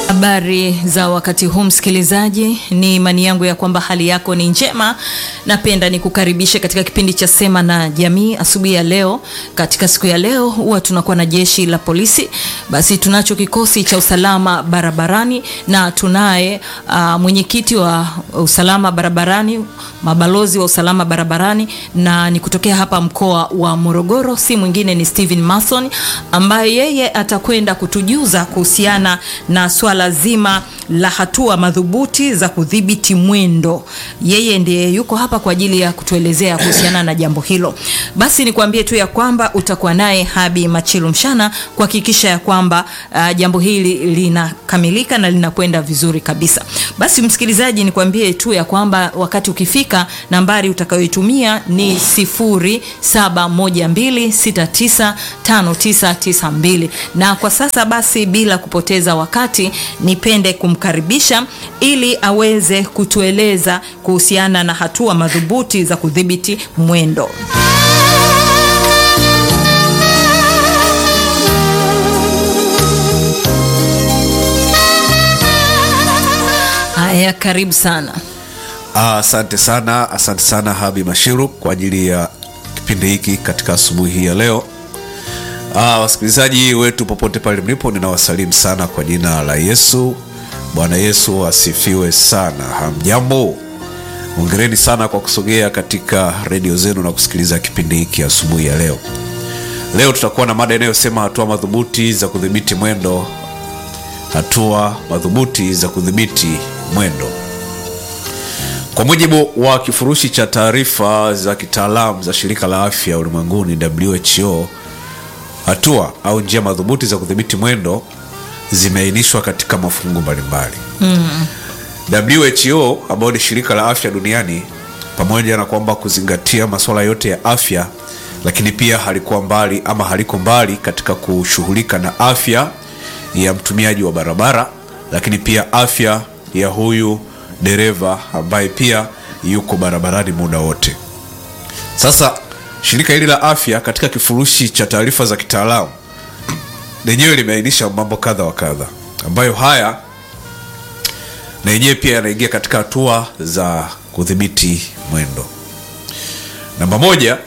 Habari za wakati huu msikilizaji, ni imani yangu ya kwamba hali yako ni njema. Napenda nikukaribishe katika kipindi cha Sema na Jamii asubuhi ya leo. Katika siku ya leo huwa tunakuwa na jeshi la polisi, basi tunacho kikosi cha usalama barabarani na tunaye uh, mwenyekiti wa usalama barabarani, mabalozi wa usalama barabarani, na ni kutokea hapa mkoa wa Morogoro, si mwingine ni Steven Mason ambaye yeye atakwenda kutujuza kuhusiana na swala zima la hatua madhubuti za kudhibiti mwendo. Yeye ndiye yuko hapa kwa ajili ya kutuelezea kuhusiana na jambo hilo. Basi nikwambie tu ya kwamba utakuwa naye Habi Machilu Mshana kuhakikisha ya kwamba uh, jambo hili linakamilika na linakwenda vizuri kabisa. Basi msikilizaji, nikwambie tu ya kwamba wakati ukifika, nambari utakayoitumia ni 0712695992 na kwa sasa basi, bila kupoteza wakati nipende kumkaribisha ili aweze kutueleza kuhusiana na hatua madhubuti za kudhibiti mwendo. Haya, karibu sana. Asante sana, asante sana Habi Mashiru kwa ajili ya kipindi hiki katika asubuhi hii ya leo. Ah, wasikilizaji wetu popote pale mlipo, ninawasalimu sana kwa jina la Yesu. Bwana Yesu asifiwe sana. Hamjambo, hongereni sana kwa kusogea katika redio zenu na kusikiliza kipindi hiki asubuhi ya leo. Leo tutakuwa na mada inayosema hatua madhubuti za kudhibiti mwendo, hatua madhubuti za kudhibiti mwendo. Kwa mujibu wa kifurushi cha taarifa za kitaalamu za shirika la afya ulimwenguni WHO, hatua au njia madhubuti za kudhibiti mwendo zimeainishwa katika mafungu mbalimbali. mm. WHO ambayo ni shirika la afya duniani, pamoja na kwamba kuzingatia masuala yote ya afya, lakini pia halikuwa mbali ama haliko mbali katika kushughulika na afya ya mtumiaji wa barabara, lakini pia afya ya huyu dereva ambaye pia yuko barabarani muda wote. Sasa shirika hili la afya katika kifurushi cha taarifa za kitaalamu lenyewe limeainisha mambo kadha wa kadha ambayo haya na yenyewe pia yanaingia katika hatua za kudhibiti mwendo. Namba moja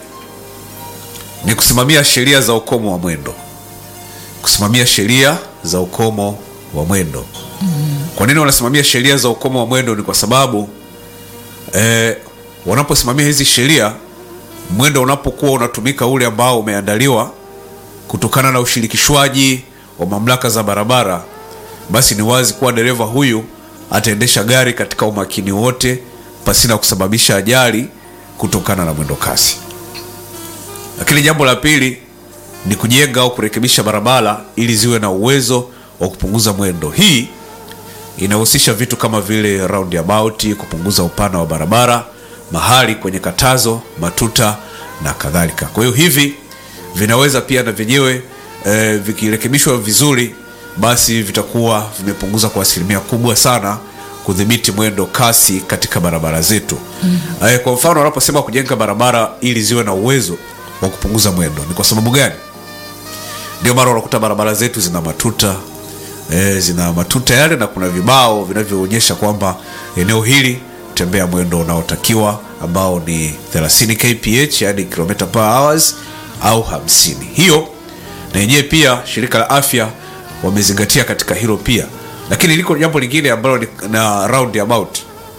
ni kusimamia sheria za ukomo wa mwendo, kusimamia sheria za ukomo wa mwendo. Kwa nini wanasimamia sheria za ukomo wa mwendo? Ni kwa sababu eh, wanaposimamia hizi sheria, mwendo unapokuwa unatumika ule ambao umeandaliwa kutokana na ushirikishwaji wa mamlaka za barabara, basi ni wazi kuwa dereva huyu ataendesha gari katika umakini wote pasina kusababisha ajali kutokana na mwendo kasi. Lakini jambo la pili ni kujenga au kurekebisha barabara ili ziwe na uwezo wa kupunguza mwendo. Hii inahusisha vitu kama vile roundabout, kupunguza upana wa barabara, mahali kwenye katazo, matuta na kadhalika. Kwa hiyo hivi vinaweza pia na vyenyewe e, vikirekebishwa vizuri, basi vitakuwa vimepunguza kwa asilimia kubwa sana kudhibiti mwendo kasi katika barabara zetu. mm. E, kwa mfano wanaposema kujenga barabara ili ziwe na uwezo wa kupunguza mwendo, ni kwa sababu gani? Ndio maana unakuta barabara zetu zina matuta e, zina matuta yale na kuna vibao vinavyoonyesha kwamba eneo hili tembea mwendo unaotakiwa ambao ni 30 kph, yani kilomita per hours au 50. Hiyo na yenyewe pia shirika la afya wamezingatia katika hilo pia, lakini liko jambo lingine ambalo ni na roundabout.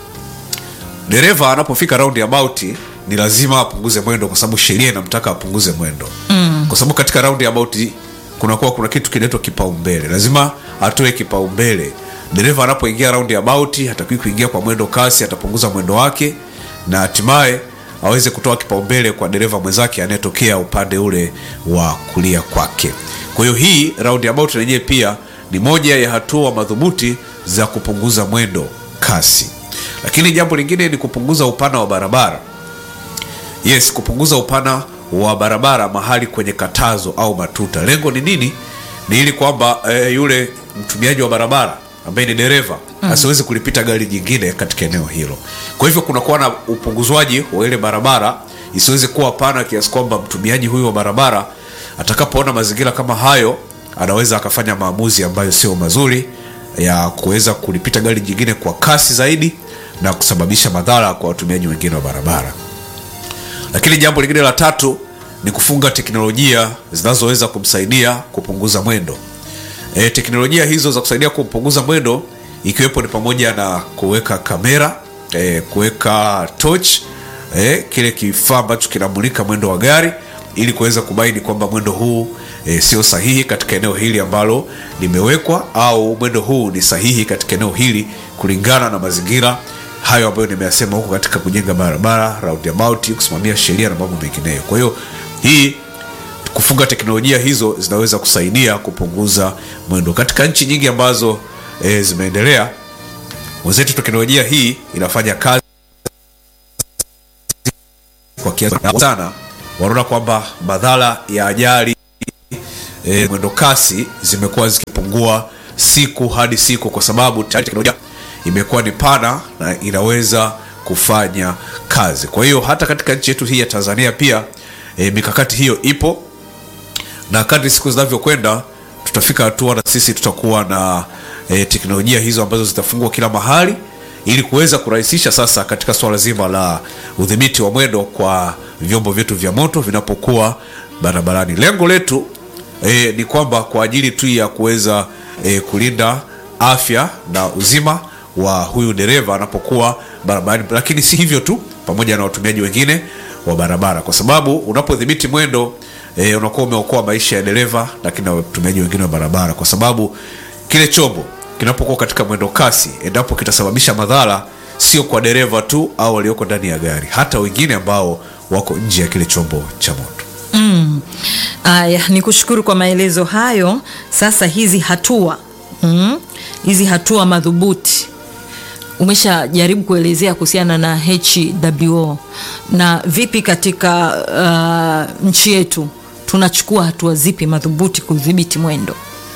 Dereva anapofika roundabout ni lazima apunguze mwendo, kwa sababu sheria inamtaka apunguze mwendo mm. kwa sababu katika roundabout kunakuwa kuna kitu kinaitwa kipaumbele, lazima atoe kipaumbele. Dereva anapoingia roundabout hatakiwi kuingia kwa mwendo kasi, atapunguza mwendo wake na hatimaye aweze kutoa kipaumbele kwa dereva mwenzake anayetokea upande ule wa kulia kwake. Kwa hiyo hii roundabout yenyewe pia ni moja ya hatua madhubuti za kupunguza mwendo kasi. Lakini jambo lingine ni kupunguza upana wa barabara. Yes, kupunguza upana wa barabara mahali kwenye katazo au matuta. Lengo ni nini? Ni ili kwamba e, yule mtumiaji wa barabara ambaye ni dereva mm. asiwezi kulipita gari jingine katika eneo hilo. Kwa hivyo kunakuwa na upunguzwaji wa ile barabara isiweze kuwa pana kiasi kwamba mtumiaji huyu wa barabara atakapoona mazingira kama hayo anaweza akafanya maamuzi ambayo sio mazuri ya kuweza kulipita gari jingine kwa kasi zaidi na kusababisha madhara kwa watumiaji wengine wa barabara lakini jambo lingine la tatu ni kufunga teknolojia zinazoweza kumsaidia kupunguza mwendo e, teknolojia hizo za kusaidia kupunguza mwendo ikiwepo ni pamoja na kuweka kamera e, kuweka torch e, kile kifaa ambacho kinamulika mwendo wa gari ili kuweza kubaini kwamba mwendo huu e, sio sahihi katika eneo hili ambalo limewekwa au mwendo huu ni sahihi katika eneo hili kulingana na mazingira hayo ambayo nimeyasema huko katika kujenga barabara roundabout kusimamia sheria na mambo mengineyo kwa hiyo hii kufunga teknolojia hizo zinaweza kusaidia kupunguza mwendo katika nchi nyingi ambazo e, zimeendelea wenzetu teknolojia hii inafanya kazi kwa kiasi sana wanaona kwamba madhara ya ajali e, mwendo kasi zimekuwa zikipungua siku hadi siku kwa sababu tayari teknolojia imekuwa ni pana na inaweza kufanya kazi kwa hiyo hata katika nchi yetu hii ya tanzania pia e, mikakati hiyo ipo na kadri siku zinavyokwenda tutafika hatua na sisi tutakuwa na e, teknolojia hizo ambazo zitafungwa kila mahali ili kuweza kurahisisha sasa katika swala zima la udhibiti wa mwendo kwa vyombo vyetu vya moto vinapokuwa barabarani lengo letu e, ni kwamba kwa ajili tu ya kuweza e, kulinda afya na uzima wa huyu dereva anapokuwa barabarani lakini si hivyo tu pamoja na watumiaji wengine wa barabara kwa sababu unapodhibiti mwendo e, unakuwa umeokoa maisha ya dereva lakini na watumiaji wengine wa barabara kwa sababu kile chombo kinapokuwa katika mwendo kasi endapo kitasababisha madhara sio kwa dereva tu au walioko ndani ya gari hata wengine ambao wako nje ya kile chombo cha moto Aya, ni kushukuru kwa maelezo hayo. Sasa hizi hatua mm, hizi hatua madhubuti umeshajaribu kuelezea kuhusiana na HWO na vipi katika uh, nchi yetu tunachukua hatua zipi madhubuti kudhibiti mwendo?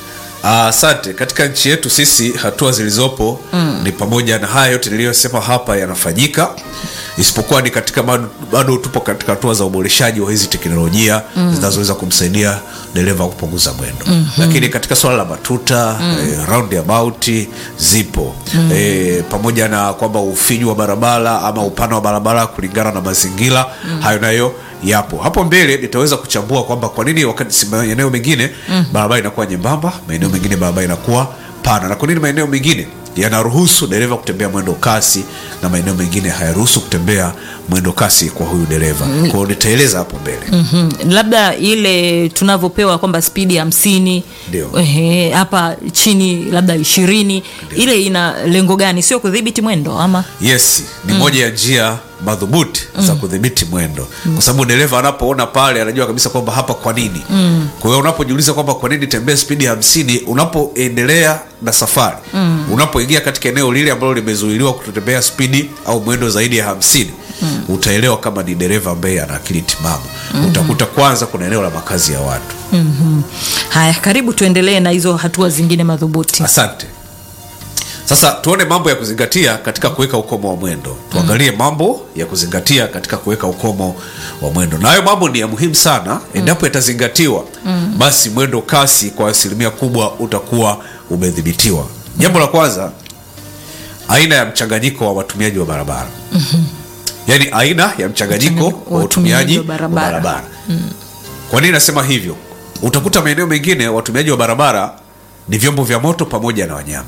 asante katika nchi yetu sisi hatua zilizopo mm. ni pamoja na haya yote niliyosema hapa yanafanyika isipokuwa ni katika bado, bado tupo katika hatua za uboreshaji wa hizi teknolojia mm. zinazoweza kumsaidia dereva kupunguza mwendo mm-hmm. lakini katika swala la matuta mm. eh, roundabout zipo mm. eh, pamoja na kwamba ufinyu wa barabara ama upana wa barabara kulingana na mazingira mm. hayo nayo yapo hapo mbele nitaweza kuchambua kwamba kwa nini wakati si maeneo mengine mm. barabara inakuwa nyembamba maeneo mengine barabara inakuwa pana na kwa nini maeneo mengine yanaruhusu dereva kutembea mwendo kasi na maeneo mengine hayaruhusu kutembea mwendo kasi kwa huyu dereva mm. kwao nitaeleza hapo mbele mm labda ile tunavyopewa kwamba spidi hamsini Ndio. ehe, hapa chini labda ishirini ile ina lengo gani sio kudhibiti mwendo ama yes ni mm. moja ya njia madhubuti mm. za kudhibiti mwendo mm. kwa sababu dereva anapoona pale anajua kabisa kwamba hapa kwa nini mm. kwa hiyo unapojiuliza kwamba kwa nini tembea spidi hamsini unapoendelea na safari mm. unapoingia katika eneo lile ambalo limezuiliwa kutotembea spidi au mwendo zaidi ya hamsini mm. utaelewa kama ni dereva ambaye ana akili timamu mm-hmm. utakuta kwanza kuna eneo la makazi ya watu mm-hmm. haya karibu tuendelee na hizo hatua zingine madhubuti asante sasa tuone mambo ya kuzingatia katika kuweka ukomo wa mwendo tuangalie mm. mambo ya kuzingatia katika kuweka ukomo wa mwendo na hayo mambo ni ya muhimu sana endapo yatazingatiwa mm. basi mwendo kasi kwa asilimia kubwa utakuwa umedhibitiwa jambo la kwanza aina ya mchanganyiko wa watumiaji wa barabara mm-hmm. yaani aina ya mchanganyiko wa watumiaji wa barabara, barabara. Mm. kwa nini nasema hivyo utakuta maeneo mengine watumiaji wa barabara ni vyombo vya moto pamoja na wanyama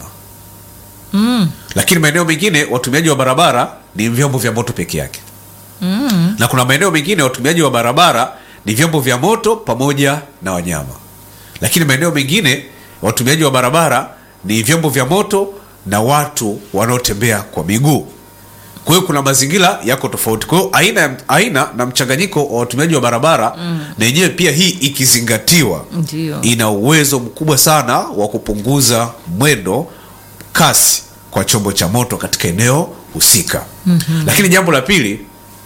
mm. lakini maeneo mengine watumiaji wa barabara ni vyombo vya moto peke yake Mm. na kuna maeneo mengine watumiaji wa barabara ni vyombo vya moto pamoja na wanyama lakini maeneo mengine watumiaji wa barabara ni vyombo vya moto na watu wanaotembea kwa miguu kwa hiyo kuna mazingira yako tofauti kwa hiyo aina, aina na mchanganyiko wa watumiaji wa barabara mm. na yenyewe pia hii ikizingatiwa Ndio. ina uwezo mkubwa sana wa kupunguza mwendo kasi kwa chombo cha moto katika eneo husika mm-hmm. lakini jambo la pili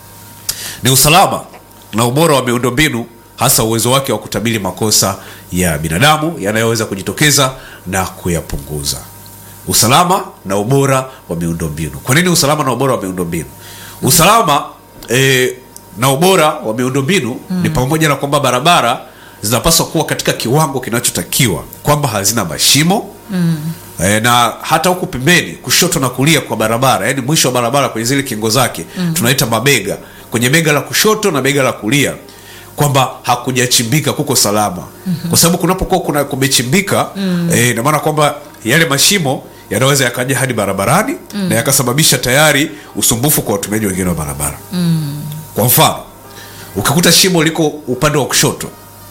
ni usalama na ubora wa miundombinu hasa uwezo wake wa kutabiri makosa ya binadamu yanayoweza kujitokeza na kuyapunguza usalama na ubora wa miundombinu kwa nini usalama na ubora wa miundombinu usalama e, na ubora wa miundombinu mm. ni pamoja na kwamba barabara zinapaswa kuwa katika kiwango kinachotakiwa kwamba hazina mashimo mm. e, na hata huku pembeni kushoto na kulia kwa barabara yani mwisho wa barabara kwenye zile kingo zake mm. tunaita mabega kwenye bega la kushoto na bega la kulia kwamba hakujachimbika kuko salama mm-hmm. kwa sababu kunapokuwa kuna kumechimbika mm. e, inamaana kwamba yale mashimo yanaweza yakaja hadi barabarani mm. na yakasababisha tayari usumbufu kwa watumiaji wengine wa barabara mm. kwa mfano ukikuta shimo liko upande wa kushoto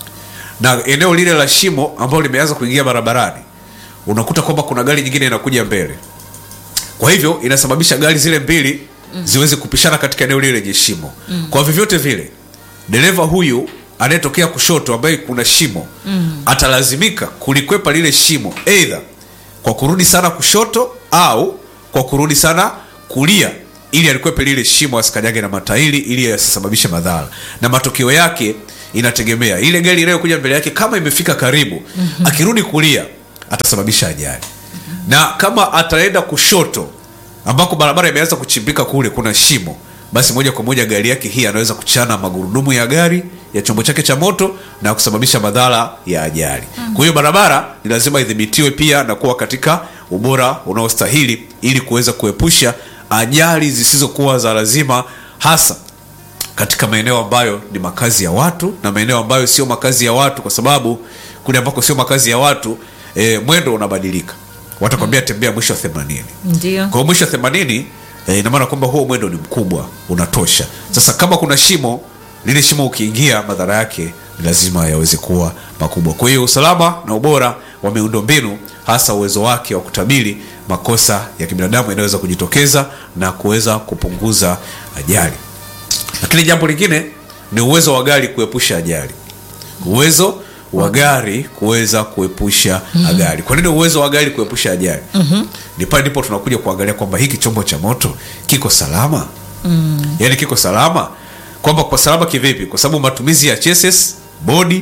na eneo lile la shimo ambalo limeanza kuingia barabarani unakuta kwamba kuna gari nyingine inakuja mbele kwa hivyo inasababisha gari zile mbili mm. ziweze kupishana katika eneo lile lenye shimo mm. kwa vyovyote vile dereva huyu anayetokea kushoto ambaye kuna shimo mm. atalazimika kulikwepa lile shimo eidha kwa kurudi sana kushoto au kwa kurudi sana kulia ili alikwepe lile shimo asikanyage na matairi ili asisababishe madhara na matokeo yake inategemea ile gari inayokuja mbele yake kama imefika karibu mm-hmm. akirudi kulia atasababisha ajali mm-hmm. na kama ataenda kushoto ambako barabara imeanza kuchimbika kule kuna shimo basi moja kwa moja gari yake hii anaweza kuchana magurudumu ya gari ya chombo chake cha moto na kusababisha madhara ya ajali mm. kwa hiyo barabara ni lazima idhibitiwe pia na kuwa katika ubora unaostahili ili kuweza kuepusha ajali zisizokuwa za lazima hasa katika maeneo ambayo ni makazi ya watu na maeneo ambayo sio makazi ya watu kwa sababu kule ambako sio makazi ya watu e, mwendo unabadilika watakwambia tembea mwisho wa themanini ndio kwa hiyo mwisho wa themanini e, inamaana kwamba huo mwendo ni mkubwa unatosha sasa kama kuna shimo lile shimo ukiingia madhara yake ni lazima yaweze kuwa makubwa kwa hiyo usalama na ubora wa miundombinu hasa uwezo wake wa kutabiri makosa ya kibinadamu yanayoweza kujitokeza na kuweza kupunguza ajali lakini jambo lingine ni uwezo wa gari kuepusha ajali uwezo wa gari kuweza kuepusha mm-hmm. ajali kwa nini uwezo wa gari kuepusha ajali mm-hmm. ni pale ndipo tunakuja kuangalia kwamba hiki chombo cha moto kiko salama mm. yaani kiko salama kwamba kwa salama kivipi kwa sababu matumizi ya chassis bodi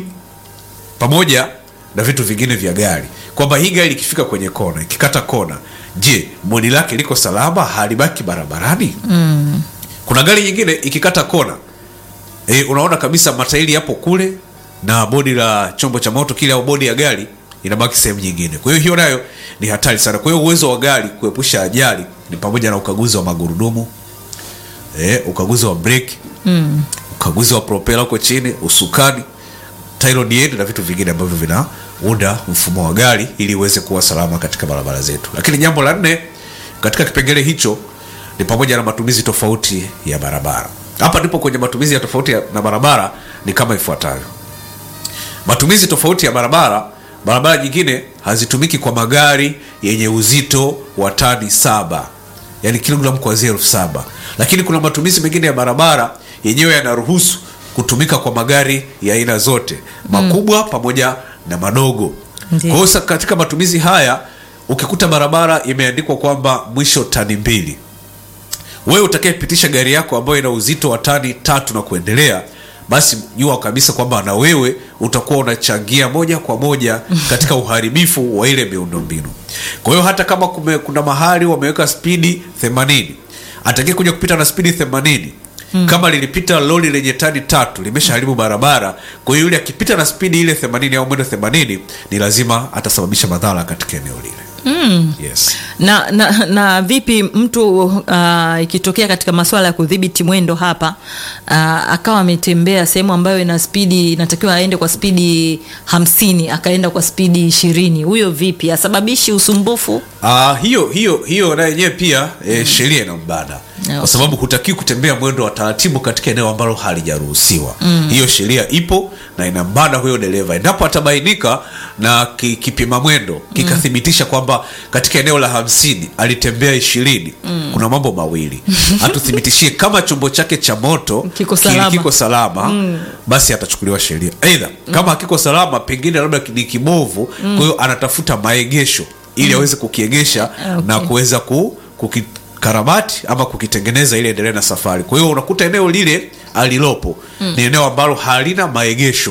pamoja na vitu vingine vya gari kwamba hii gari ikifika kwenye kona ikikata kona je bodi lake liko salama halibaki barabarani mm. kuna gari nyingine ikikata kona e, unaona kabisa matairi yapo kule na bodi la chombo cha moto kile au bodi ya gari inabaki sehemu nyingine kwa hiyo hiyo nayo ni hatari sana kwa hiyo uwezo wa gari kuepusha ajali ni pamoja na ukaguzi wa magurudumu e, ukaguzi wa breki mm. ukaguzi wa propela huko chini usukani tylonied na vitu vingine ambavyo vinaunda mfumo wa gari ili uweze kuwa salama katika barabara zetu lakini jambo la nne katika kipengele hicho ni pamoja na matumizi tofauti ya barabara hapa ndipo kwenye matumizi ya tofauti ya, na barabara ni kama ifuatavyo matumizi tofauti ya barabara barabara nyingine hazitumiki kwa magari yenye uzito wa tani saba yani kilogramu kuanzia elfu saba lakini kuna matumizi mengine ya barabara yenyewe yanaruhusu kutumika kwa magari ya aina zote makubwa mm. pamoja na madogo Ndiyo. kwa hiyo sa- katika matumizi haya ukikuta barabara imeandikwa kwamba mwisho tani mbili wewe utakayepitisha gari yako ambayo ina uzito wa tani tatu na kuendelea basi jua kabisa kwamba na wewe utakuwa unachangia moja kwa moja katika uharibifu wa ile miundombinu kwa hiyo hata kama kume, kuna mahali wameweka spidi 80 atakie kuja kupita na spidi 80 Hmm. kama lilipita lori lenye tani tatu limeshaharibu barabara kwa hiyo yule akipita na spidi ile 80 au mwendo 80 ni lazima atasababisha madhara katika eneo lile mm. yes. na, na, na vipi mtu uh, ikitokea katika masuala ya kudhibiti mwendo hapa uh, akawa ametembea sehemu ambayo ina spidi inatakiwa aende kwa spidi hamsini akaenda kwa spidi ishirini huyo vipi asababishi usumbufu Uh, hiyo hiyo hiyo na yenyewe pia e, sheria inambana Okay. kwa sababu hutakiwi kutembea mwendo wa taratibu katika eneo ambalo halijaruhusiwa mm. hiyo sheria ipo na inambana huyo dereva endapo atabainika na ki, kipima mwendo kikathibitisha kwamba katika eneo la hamsini alitembea ishirini mm. kuna mambo mawili atuthibitishie kama chombo chake cha moto Kiko ki- salama. kiko salama mm. basi atachukuliwa sheria aidha kama hakiko salama pengine labda ni kibovu mm. kwa hiyo anatafuta maegesho ili aweze kukiegesha Okay. na kuweza ku, kukikarabati ama kukitengeneza ili endelee na safari kwa hiyo unakuta eneo lile alilopo mm. ni eneo ambalo halina maegesho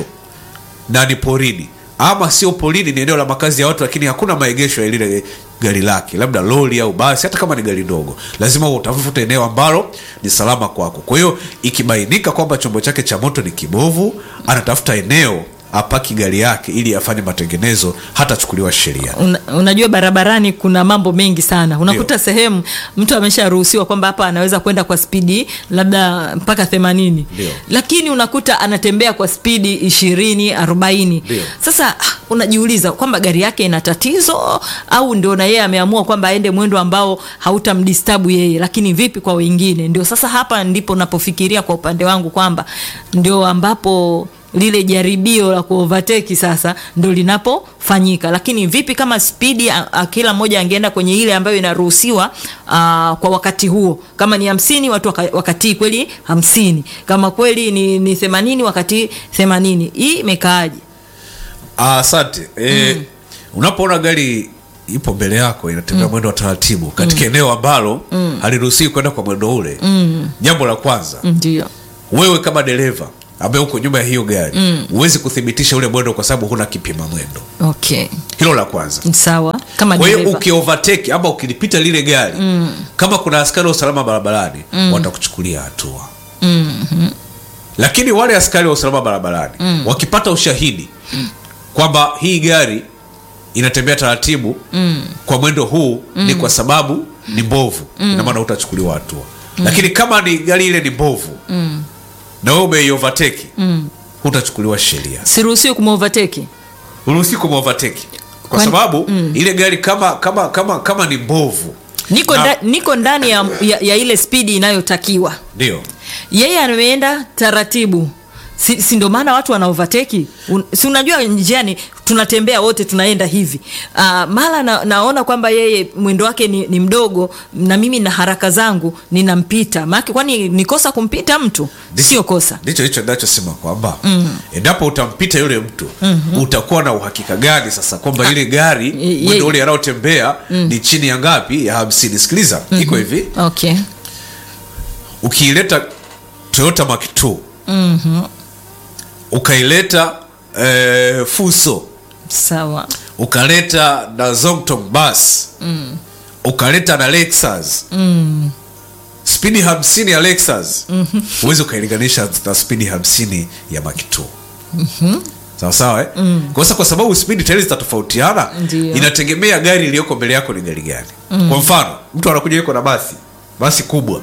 na ni porini ama sio porini ni eneo la makazi ya watu lakini hakuna maegesho ya lile gari lake labda lori au basi hata kama ni gari ndogo lazima utafuta eneo ambalo ni salama kwako kwa hiyo ikibainika kwamba chombo chake cha moto ni kibovu anatafuta eneo apaki gari yake ili afanye matengenezo hatachukuliwa sheria Una, unajua barabarani kuna mambo mengi sana unakuta Ndio. sehemu mtu amesharuhusiwa kwamba hapa anaweza kwenda kwa spidi labda mpaka themanini Ndio. lakini unakuta anatembea kwa spidi ishirini arobaini Ndio. sasa ah, unajiuliza kwamba gari yake ina tatizo au ndio na yeye ameamua kwamba aende mwendo ambao hautamdistabu yeye lakini vipi kwa wengine ndio sasa hapa ndipo napofikiria kwa upande wangu kwamba ndio ambapo lile jaribio la kuovateki sasa ndo linapofanyika lakini vipi kama spidi a- a- kila mmoja angeenda kwenye ile ambayo inaruhusiwa aa, kwa wakati huo kama ni hamsini watu waka, wakatii kweli hamsini kama kweli ni, ni themanini wakati themanini hii imekaaje Ah, asante e, unapoona gari ipo mbele yako inatembea mwendo wa taratibu katika eneo ambalo haliruhusiwi kwenda kwa mwendo ule jambo la kwanza ndio wewe kama dereva ambaye uko nyuma ya hiyo gari huwezi kuthibitisha ule mwendo kwa sababu huna kipima mwendo okay hilo la kwanza sawa kama kwa hiyo dereva. ukiovateki ama ukilipita lile gari kama kuna askari wa usalama barabarani watakuchukulia hatua lakini wale askari wa usalama barabarani wakipata ushahidi kwamba hii gari inatembea taratibu kwa mwendo huu ni kwa sababu ni mbovu ina maana utachukuliwa hatua lakini kama ni gari ile ni mbovu na wewe umeiovateki hutachukuliwa sheria siruhusiwi kumovateki uruhusi kumovateki kwa Kwani- sababu ile gari kama kama kama kama ni mbovu niko, Na- nda, niko ndani ya, ya, ya ile spidi inayotakiwa ndio yeye ameenda taratibu si, si ndio maana watu wana overtake Un, si unajua njiani tunatembea wote tunaenda hivi uh, mara na, naona kwamba yeye mwendo wake ni, ni mdogo na mimi na haraka zangu ninampita maake kwani ni kosa kumpita mtu sio kosa ndicho hicho nachosema kwamba endapo utampita yule mtu utakuwa na uhakika gani sasa kwamba ile gari ye- mwendo ule anaotembea ni chini ya ngapi ya hamsini sikiliza iko hivi okay ukiileta toyota Mark II ukaileta eh, fuso sawa ukaleta na Zongtong bus ukaleta na Lexus spidi hamsini ya Lexus huwezi ukailinganisha na spidi hamsini ya Mark II sawa sawa eh? kwa sasa kwa sababu spidi tayari zitatofautiana Ndio. inategemea gari iliyoko mbele yako ni gari gani kwa mfano mtu anakuja yuko na basi basi kubwa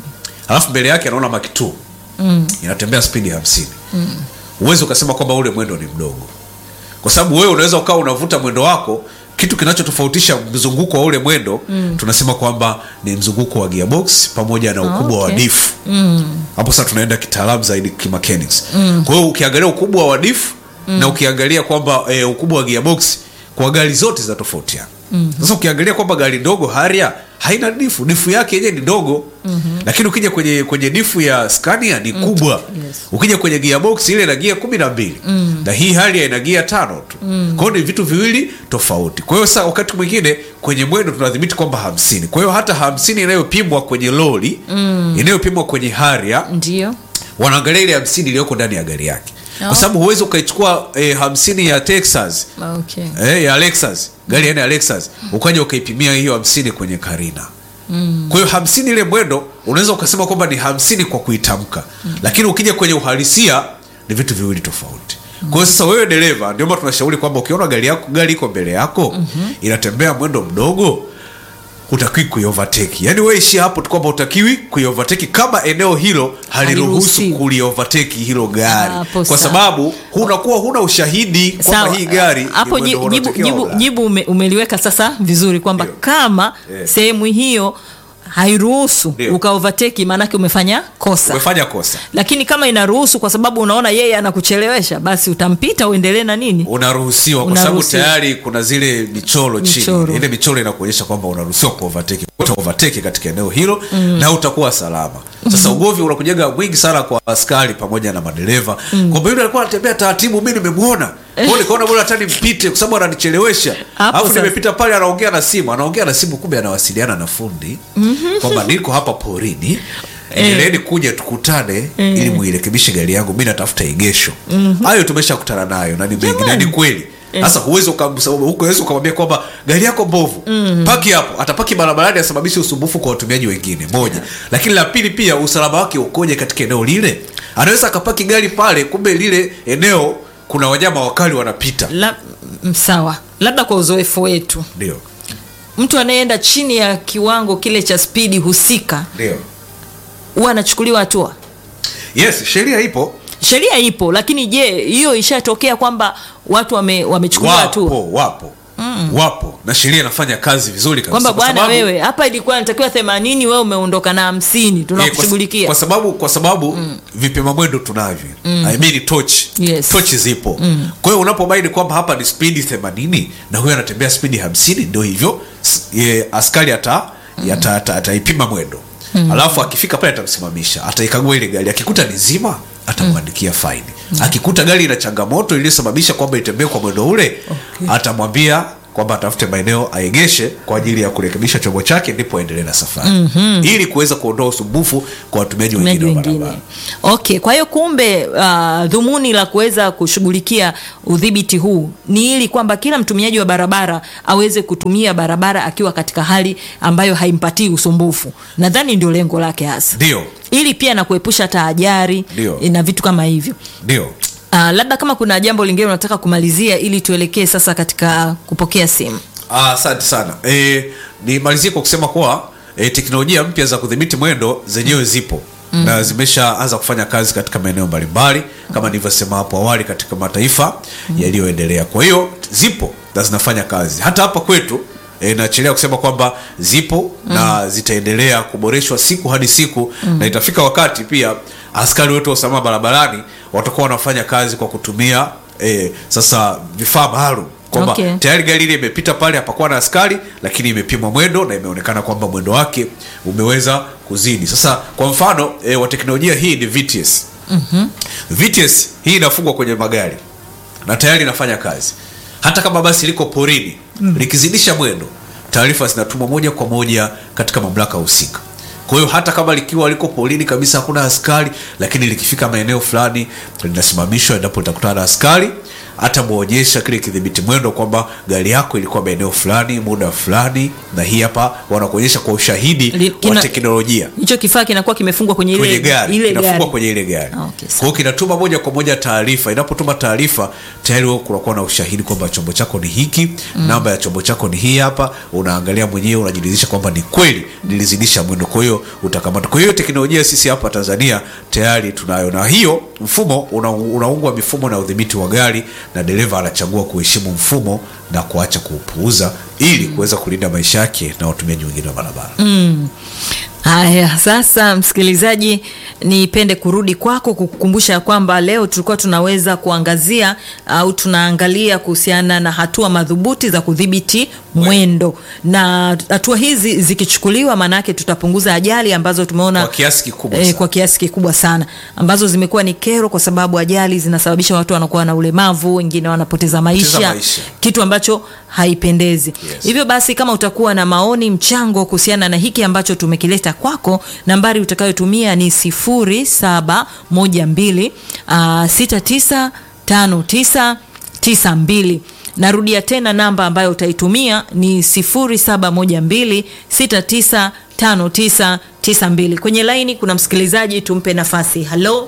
alafu mbele yake anaona Mark II inatembea spidi hamsini huwezi ukasema kwamba ule mwendo ni mdogo kwa sababu wewe unaweza ukawa unavuta mwendo wako kitu kinachotofautisha mzunguko wa ule mwendo tunasema kwamba ni mzunguko wa gearbox pamoja na ukubwa wa okay. difu hapo sasa tunaenda kitaalamu zaidi kimechanics kwa hiyo ukiangalia ukubwa wa difu na ukiangalia kwamba e, ukubwa wa gearbox kwa gari zote zinatofautiana sasa ukiangalia kwamba gari ndogo haria haina difu difu yake yenyewe ni ndogo lakini ukija kwenye kwenye difu ya scania ni kubwa yes. ukija kwenye gearbox ile ina gia kumi na mbili na hii hali ina gia tano tu kwa hiyo ni vitu viwili tofauti kwa hiyo sasa wakati mwingine kwenye mwendo tunadhibiti kwamba hamsini kwa hiyo hata hamsini inayopimwa kwenye lori inayopimwa kwenye haria ndio wanaangalia ile hamsini iliyoko ndani ya gari yake kwa sababu huwezi ukaichukua eh, hamsini ya texas okay eh, ya Lexus gari aina ya Lexus ukaja ukaipimia hiyo hamsini kwenye Karina kwa hiyo hamsini ile mwendo unaweza ukasema kwamba ni hamsini kwa kuitamka lakini ukija kwenye uhalisia ni vitu viwili tofauti kwa hiyo sasa wewe dereva ndio maana tunashauri kwamba ukiona gari yako gari iko mbele yako inatembea mwendo mdogo hutakiwi kuiovateki yaani wewe ishia hapo tu kwamba hutakiwi kuiovateki kama eneo hilo haliruhusu Haliruhusiwi. kuliovateki hilo gari Hapo kwa sawa. sababu hunakuwa huna ushahidi kwamba Sawa. hii gari ni hapo mwendo ji- jibu, unaotakiwa jibu, au la. jibu ume, umeliweka sasa vizuri kwamba Ndio. kama Eh. sehemu hiyo hairuhusu Ndio. ukaovateki maanake umefanya kosa umefanya kosa lakini kama inaruhusu kwa sababu unaona yeye anakuchelewesha basi utampita uendelee na nini unaruhusiwa kwa sababu Unaruhusiwa. tayari kuna zile michoro chini Michoro. ile michoro inakuonyesha kwamba unaruhusiwa kuovateki utaovateki katika eneo hilo na utakuwa salama sasa ugovi unakujaga mwingi sana kwa askari pamoja na madereva kwamba yule alikuwa anatembea taratibu mi nimemwona kwao nikaona bora hata nimpite kwa sababu ananichelewesha Hapo alafu sasa. nimepita pale anaongea na simu anaongea na simu kumbe anawasiliana na fundi kwamba niko hapa porini endeleeni kuja tukutane ili muirekebishe gari yangu mi natafuta egesho hayo tumeshakutana nayo na ni mengi na ni kweli sasa huwezi ukamsa- huwezi ukamwambia kwamba gari yako mbovu paki hapo atapaki barabarani asababishe usumbufu kwa watumiaji wengine moja lakini la pili pia usalama wake ukoje katika eneo lile anaweza akapaki gari pale kumbe lile eneo kuna wanyama wakali wanapita La, m- sawa labda kwa uzoefu wetu ndio mtu anayeenda chini ya kiwango kile cha spidi husika ndio huwa anachukuliwa hatua yes sheria ipo sheria ipo lakini je hiyo ishatokea kwamba watu wame, wamechukuliwa hatua wapo wapo mm. wapo na sheria inafanya kazi vizuri kabisa kwamba kwa bwana sababu- wewe hapa ilikuwa inatakiwa themanini wewe umeondoka na hamsini Eh, kwa, tunakushughulikia kwa sababu kwa sababu mm. vipima mwendo tunavyo mm. I mean torch Yes. tochi zipo mm. kwa hiyo unapobaini kwamba hapa ni spidi 80 na huyo anatembea spidi 50 ndio hivyo s- ye, askari ata mm. ata, ata, ataipima mwendo mm. alafu akifika pale atamsimamisha ataikagua ile gari akikuta ni zima atamwandikia faini akikuta gari ina changamoto iliyosababisha kwamba itembee kwa mwendo ule Okay. atamwambia kwamba atafute maeneo aegeshe kwa ajili ya kurekebisha chombo chake ndipo aendelee na safari mm-hmm. ili kuweza kuondoa usumbufu kwa watumiaji watumiaji wengine wa wengine barabara okay kwa hiyo kumbe uh, dhumuni la kuweza kushughulikia udhibiti huu ni ili kwamba kila mtumiaji wa barabara aweze kutumia barabara akiwa katika hali ambayo haimpatii usumbufu nadhani ndio lengo lake hasa ndio ili pia na kuepusha hata ajari Ndio. na vitu kama hivyo ndio uh, labda kama kuna jambo lingine unataka kumalizia ili tuelekee sasa katika kupokea simu Ah, asante sana e, nimalizie kwa kusema kuwa e, teknolojia mpya za kudhibiti mwendo zenyewe zipo mm. na zimeshaanza kufanya kazi katika maeneo mbalimbali kama nilivyosema hapo awali katika mataifa mm. yaliyoendelea kwa hiyo zipo na zinafanya kazi hata hapa kwetu E, nachelea kusema kwamba zipo mm. na zitaendelea kuboreshwa siku hadi siku mm. na itafika wakati pia askari wetu wa usalama barabarani watakuwa wanafanya kazi kwa kutumia e, sasa vifaa maalum kwamba Okay. tayari gari ile imepita pale hapakuwa na askari lakini imepimwa mwendo na imeonekana kwamba mwendo wake umeweza kuzidi sasa kwa mfano e, wa teknolojia hii ni VTS mm-hmm. VTS hii inafungwa kwenye magari na tayari inafanya kazi hata kama basi liko porini mm. likizidisha mwendo taarifa zinatumwa moja kwa moja katika mamlaka husika kwa hiyo hata kama likiwa liko porini kabisa hakuna askari lakini likifika maeneo fulani linasimamishwa endapo litakutana na askari atamwonyesha kile kidhibiti mwendo kwamba gari yako ilikuwa maeneo fulani muda fulani na hii hapa wanakuonyesha kwa ushahidi Li- kina- wa teknolojia hicho kifaa kinakuwa kimefungwa kwenye ile, kwenye gari ile inafungwa gari. kwenye ile gari Ah, okay, kwa hiyo kinatuma moja kwa moja taarifa inapotuma taarifa tayari wewe kunakuwa na ushahidi kwamba chombo chako ni hiki mm. namba ya chombo chako ni hii hapa unaangalia mwenyewe unajiridhisha kwamba ni kweli nilizidisha mwendo kwa hiyo utakamata kwa hiyo teknolojia sisi hapa tanzania tayari tunayo na hiyo mfumo una, unaungwa mifumo na udhibiti wa gari na dereva anachagua kuheshimu mfumo na kuacha kuupuuza ili kuweza kulinda maisha yake na watumiaji wengine wa barabara mm. haya sasa msikilizaji nipende kurudi kwako kukukumbusha kwamba leo tulikuwa tunaweza kuangazia au tunaangalia kuhusiana na hatua madhubuti za kudhibiti mwendo na hatua hizi zikichukuliwa maanaake tutapunguza ajali ambazo tumeona kwa kiasi kikubwa eh, sana. kwa kiasi kikubwa sana ambazo zimekuwa ni kero kwa sababu ajali zinasababisha watu wanakuwa na ulemavu wengine wanapoteza maisha, maisha. kitu ambacho haipendezi Yes. hivyo basi kama utakuwa na maoni mchango kuhusiana na hiki ambacho tumekileta kwako nambari utakayotumia ni 0712 uh, 695992 narudia tena namba ambayo utaitumia ni 0712 695992 kwenye laini kuna msikilizaji tumpe nafasi halo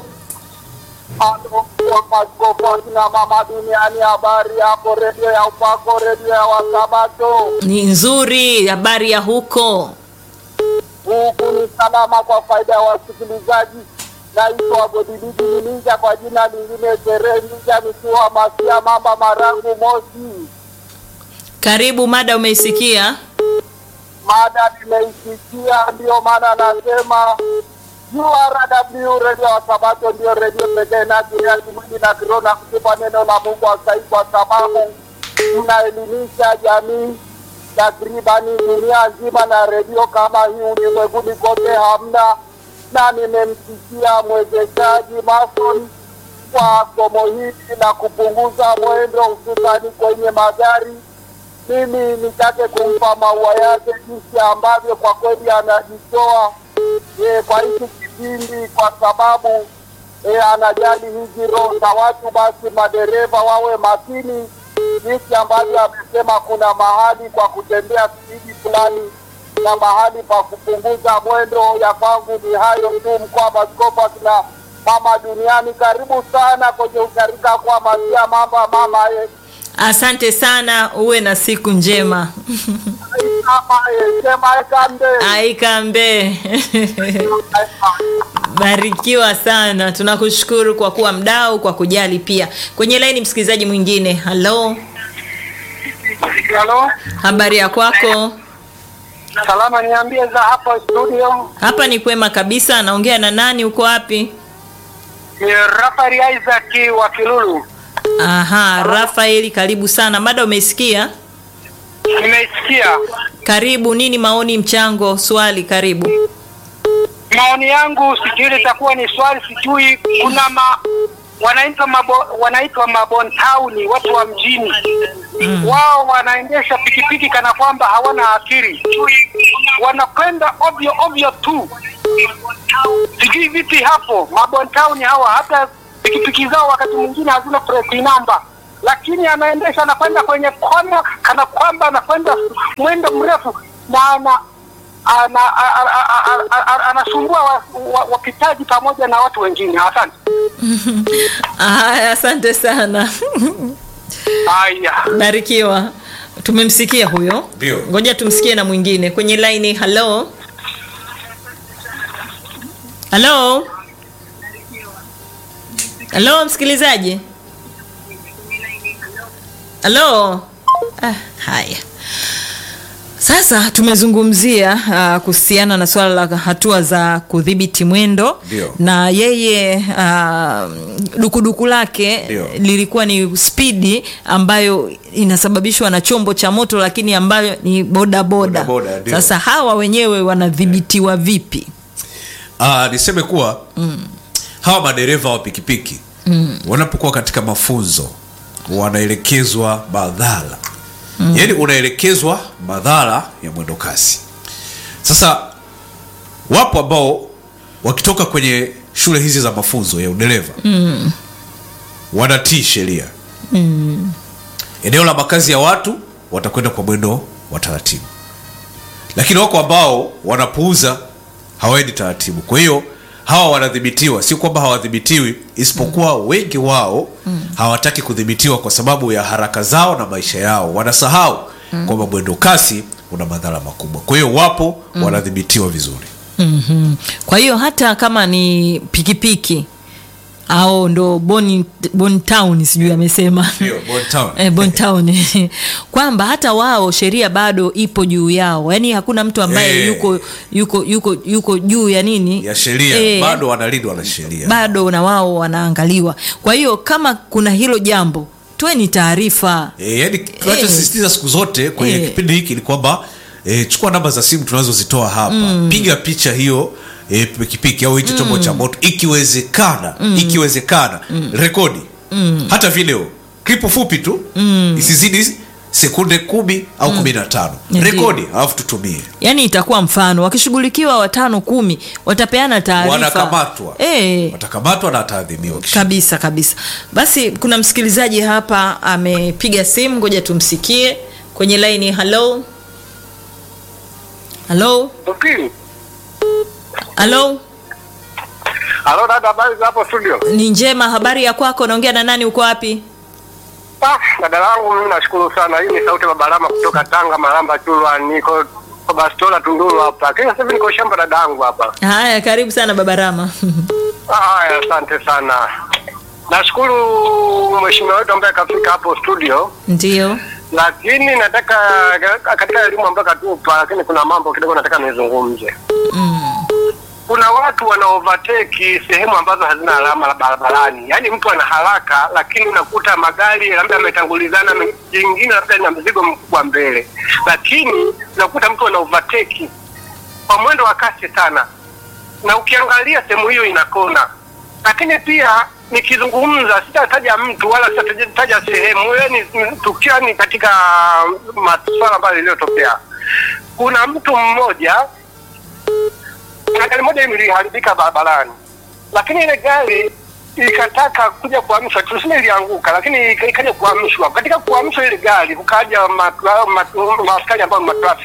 Maskofu na mama duniani, habari yako? Redio ya upako, redio ya Wasabato. ni nzuri habari ya huko Huku ni salama kwa faida ya wasikilizaji. Naitwa Godilidi Ninja, kwa jina lingine Tere Ninja, nikiwa Masia Mamba Marangu Mosi. karibu mada umeisikia Mada nimeisikia, ndiyo maana nasema URW redio ya Sabato ndio redio pekee inayotumia kimwili na kiroho na kutupa neno la Mungu sahihi, kwa sababu tunaelimisha jamii takribani dunia nzima, na redio kama hii ulimwenguni kote hamna. Na nimemsikia mwezeshaji Mason kwa somo hili la kupunguza mwendo hususani kwenye magari mimi nitake kumpa maua yake jinsi ambavyo kwa kweli anajitoa e, kwa hiki kipindi, kwa sababu e, anajali hizi roho za watu. Basi madereva wawe makini jinsi ambavyo amesema, kuna mahali kwa kutembea spidi fulani na mahali pa kupunguza mwendo. Ya kwangu ni hayo tu, mkoa Maskofu akina mama duniani. Karibu sana kwenye usharika kwa masia mambo ya mama ye. Asante sana, uwe na siku njema. Mama ye, sema ekambe. Aikambe. Barikiwa sana, tunakushukuru kwa kuwa mdau, kwa kujali pia. Kwenye laini msikilizaji mwingine. Halo, Halo, habari ya kwako? salama, niambie za hapo studio. Hapa ni kwema kabisa. Naongea na nani? Uko wapi? Ni Rafael Isaac wa Kilulu. Aha, Rafaeli, karibu sana. Mada umeisikia? Nimeisikia Karibu. Nini maoni, mchango, swali? Karibu. maoni yangu, sijui litakuwa ni swali, sijui kuna ma wanaitwa mabo, wanaitwa mabontauni, watu wa mjini mm. Wao wanaendesha pikipiki kana kwamba hawana akili, wanakwenda ovyo ovyo tu. Sijui vipi hapo mabontauni hawa, hata pikipiki zao wakati mwingine hazina plate number, lakini anaendesha anakwenda kwenye kona kana kwamba anakwenda mwendo mrefu na ana ana- a- a- a- a- a- anasumbua wa- wa- wapitaji pamoja na watu wengine. Asante. Aya, asante sana. Haya, Barikiwa. Tumemsikia huyo. Ndio. Ngoja tumsikie na mwingine kwenye laini. Halo, halo, halo, msikilizaji. Halo. Ah, haya. Sasa tumezungumzia uh, kuhusiana na swala la hatua za kudhibiti mwendo Ndio. na yeye uh, dukuduku lake Ndio. lilikuwa ni spidi ambayo inasababishwa na chombo cha moto lakini ambayo ni bodaboda. Bodaboda, ndio. Sasa hawa wenyewe wanadhibitiwa vipi? Ah, niseme kuwa hawa madereva wa pikipiki wanapokuwa katika mafunzo wanaelekezwa madhara yaani unaelekezwa madhara ya mwendo kasi sasa wapo ambao wakitoka kwenye shule hizi za mafunzo ya udereva wanatii sheria eneo la makazi ya watu watakwenda kwa mwendo wa taratibu lakini wako ambao wanapuuza hawaendi taratibu kwa hiyo hawa wanadhibitiwa si kwamba hawadhibitiwi isipokuwa wengi wao hawataki kudhibitiwa kwa sababu ya haraka zao na maisha yao wanasahau kwamba mwendo kasi una madhara makubwa kwa hiyo wapo wanadhibitiwa vizuri Mhm. Kwa hiyo hata kama ni pikipiki au ndo Boni, Boni Town sijui amesema Ndio, Boni Town. eh, Boni Town kwamba hata wao sheria bado ipo juu yao, yaani hakuna mtu ambaye Eh. yuko yuko yuko yuko juu ya nini ya sheria Eh, bado wanalindwa na sheria bado na wao wanaangaliwa. Kwa hiyo kama kuna hilo jambo, toeni taarifa. E, yani tunachosisitiza siku zote kwenye Eh. kipindi hiki ni kwamba e, chukua namba za simu tunazozitoa hapa piga picha hiyo e, pikipiki au hicho chombo cha moto ikiwezekana ikiwezekana rekodi hata video klipu fupi tu isizidi sekunde kumi au kumi na tano Ndio. rekodi alafu tutumie Yaani itakuwa mfano, wakishughulikiwa watano kumi watapeana taarifa, wanakamatwa eh, watakamatwa na ataadhibiwa kisha kabisa kabisa. Basi kuna msikilizaji hapa amepiga simu, ngoja tumsikie kwenye laini. Halo, halo, Tukili. halo, Halo dada, habari za hapo studio? ni njema. Habari ya kwako? Naongea na nani? Uko wapi? Ah, dada yangu mimi nashukuru sana. Hii ni sauti ya Babalama kutoka Tanga, Maramba Chulwa, niko kwa Bastola Tunduru hapa. Lakini sasa hivi niko shamba dada yangu hapa. Haya, karibu sana baba Rama. Haya, asante sana. Nashukuru mheshimiwa wetu ambaye kafika hapo studio, Ndio. lakini nataka katika elimu ambayo katupa, lakini kuna mambo kidogo nataka nizungumze. Kuna watu wana overtake sehemu ambazo hazina alama la barabarani, yaani mtu ana haraka, lakini unakuta magari labda yametangulizana, jingine labda ina mzigo mkubwa mbele, lakini unakuta mtu ana overtake kwa mwendo wa kasi sana, na ukiangalia sehemu hiyo ina kona. Lakini pia nikizungumza, sitataja mtu wala sitataja sehemu, yaani tukio ni katika masuala ambayo iliyotokea. Kuna mtu mmoja kuna gari moja iliharibika barabarani, lakini ile gari ikataka kuja kuhamishwa, tuseme ilianguka, lakini ikaja kuhamishwa. Katika kuhamishwa ile gari kukaja ma- ma- maaskari ambao ni matrafiki,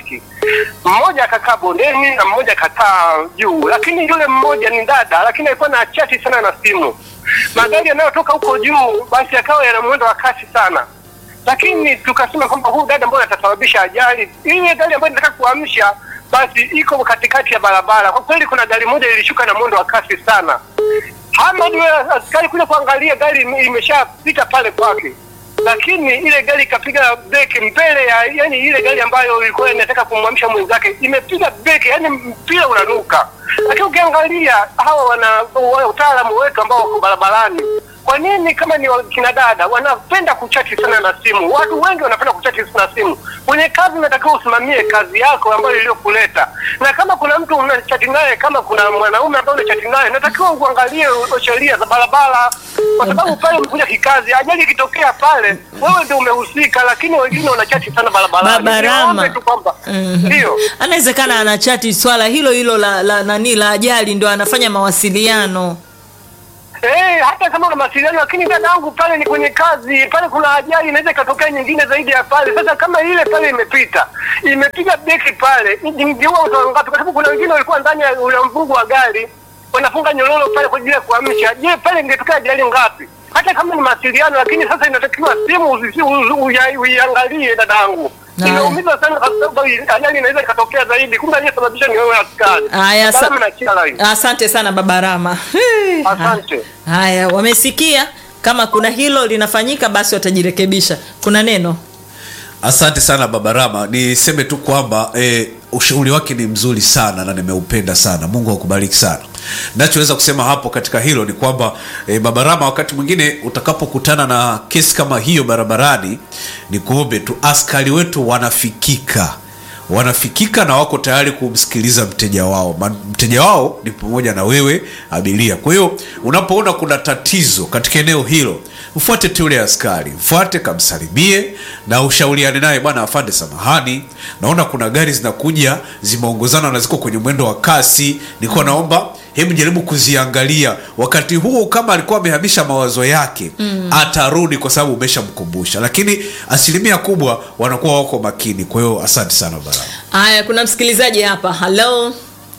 mmoja akakaa bondeni na mmoja akakaa juu, lakini yule mmoja ni dada, lakini alikuwa na chati sana na simu. Magari yanayotoka huko juu basi yakawa yana mwendo wa kasi sana, lakini tukasema kwamba huyu dada mbona atasababisha ajali. Ile gari ambayo inataka kuamsha basi iko katikati ya barabara. Kwa kweli, kuna gari moja lilishuka na mwendo wa kasi sana. Hamad yule askari kuja kuangalia gari ime- imeshapita pale kwake, lakini ile gari ikapiga breki mbele ya yani, ile gari ambayo ilikuwa inataka kumwamsha mwenzake imepiga breki, yani mpira unanuka. Lakini ukiangalia hawa wana wa- utaalamu wetu ambao wako barabarani, kwa nini kama ni kina dada wanapenda kuchati sana na simu? Watu wengi wanapenda kuchati na simu. Kwenye kazi unatakiwa usimamie kazi yako ambayo iliyokuleta, na kama kuna mtu unachati naye, kama kuna mwanaume ambaye unachati naye, natakiwa uangalie u- sheria za barabara, kwa sababu pale umekuja kikazi. Ajali ikitokea pale, wewe ndio umehusika, lakini wengine wanachati sana barabarani. Babarama. Niombe tu kwamba Mhm. ndio anawezekana anachati swala hilo hilo la, la nani la ajali ndo anafanya mawasiliano Eh, hata kama una mawasiliano lakini dada yangu pale ni kwenye kazi, pale kuna ajali inaweza ikatokea nyingine zaidi ya pale. Sasa kama ile pale imepita, imepiga breki pale, ingeua watu wangapi? Kwa sababu kuna wengine walikuwa ndani ya ule mfungu wa gari wanafunga nyororo pale kwa ajili ya kuamsha. Je, pale ingetokea ajali ngapi? Hata kama ni mawasiliano, lakini sasa inatakiwa simu usi- u- uya- uiangalie dada yangu. Haya. Inaumiza sana kwa sababu ajali inaweza ikatokea zaidi, kumbe aliyesababisha ni wewe askari. Haya, sa- Salama na kila line. asante sana baba rama Hey, Asante. haya wamesikia kama kuna hilo linafanyika basi watajirekebisha kuna neno asante sana baba rama niseme tu kwamba e, ushauri wake ni mzuri sana na nimeupenda sana mungu akubariki sana nachoweza kusema hapo katika hilo ni kwamba e, baba rama wakati mwingine utakapokutana na kesi kama hiyo barabarani ni kuombe tu askari wetu wanafikika wanafikika na wako tayari kumsikiliza mteja wao Ma- mteja wao ni pamoja na wewe abiria kwa hiyo unapoona kuna tatizo katika eneo hilo mfuate tu yule askari mfuate kamsalimie na ushauriane naye bwana afande samahani naona kuna gari zinakuja zimeongozana na ziko kwenye mwendo wa kasi nilikuwa naomba hebu jaribu kuziangalia wakati huo kama alikuwa amehamisha mawazo yake mm. atarudi kwa sababu umeshamkumbusha lakini asilimia kubwa wanakuwa wako makini kwa hiyo asante sana baraba haya kuna msikilizaji hapa halo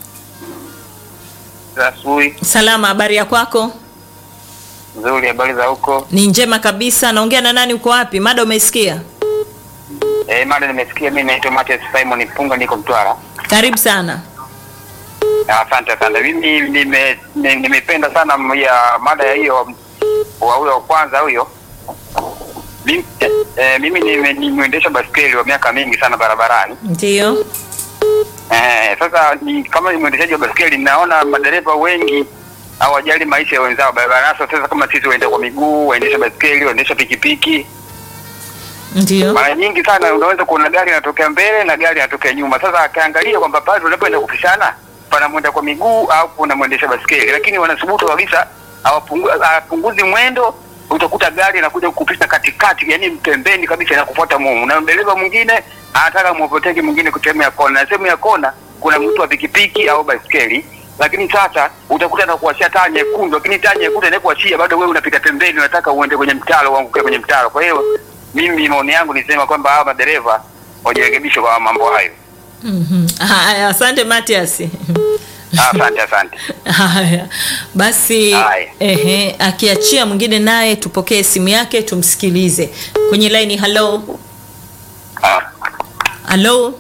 asubuhi salama habari ya kwako nzuri, habari za huko? ni njema kabisa naongea na nani uko wapi mada umeisikia Eh, mada nimesikia. Mimi naitwa Matias Simon Punga, niko Mtwara. karibu sana Asante sana. Mimi nime- ni- nimependa sana ya mada ya hiyo wa huyo wa kwanza huyo. Mimi, eh, mimi nime- ni mwendesha baskeli wa miaka mingi sana barabarani. ndio Eh, sasa ni, kama ni mwendeshaji wa baskeli naona madereva wengi hawajali maisha ya wenzao barabarani. Sasa sasa kama sisi waenda kwa miguu, waendesha baskeli, waendesha pikipiki ndio mara nyingi sana unaweza kuona gari inatokea mbele na gari inatokea nyuma. Sasa akaangalia kwamba pale unapoenda kupishana pana mwenda kwa miguu au kuna mwendesha baskeli, lakini wanasubutu kabisa hawapungu- hawapunguzi mwendo. Utakuta gari inakuja kukupisha katikati, yani pembeni kabisa, inakufuata mumu, na dereva mwingine anataka mwopoteke mwingine kwa sehemu ya kona, na sehemu ya kona kuna mtu wa pikipiki au baskeli lakini sasa utakuta na kuwashia taa nyekundu, lakini taa nyekundu inakuachia bado wewe unapita pembeni, unataka uende kwenye mtaro, uanguke kwenye mtaro. Kwa hiyo mimi maoni yangu nisema kwamba hawa madereva wajirekebishe kwa mambo hayo. Mhm. haya asante matias Asante, asante. haya basi Haya. ehe, akiachia mwingine naye tupokee simu yake tumsikilize kwenye laini halo Ah. halo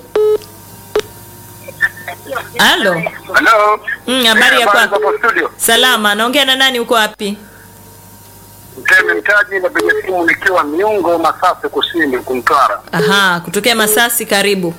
halo Hello. Mm, habari ya Eh, kwako? hapo studio. salama naongea na nani uko wapi Mtemi Mtaji napiga simu nikiwa Miungo Masasi Kusini huku Mtwara. aha kutokea masasi karibu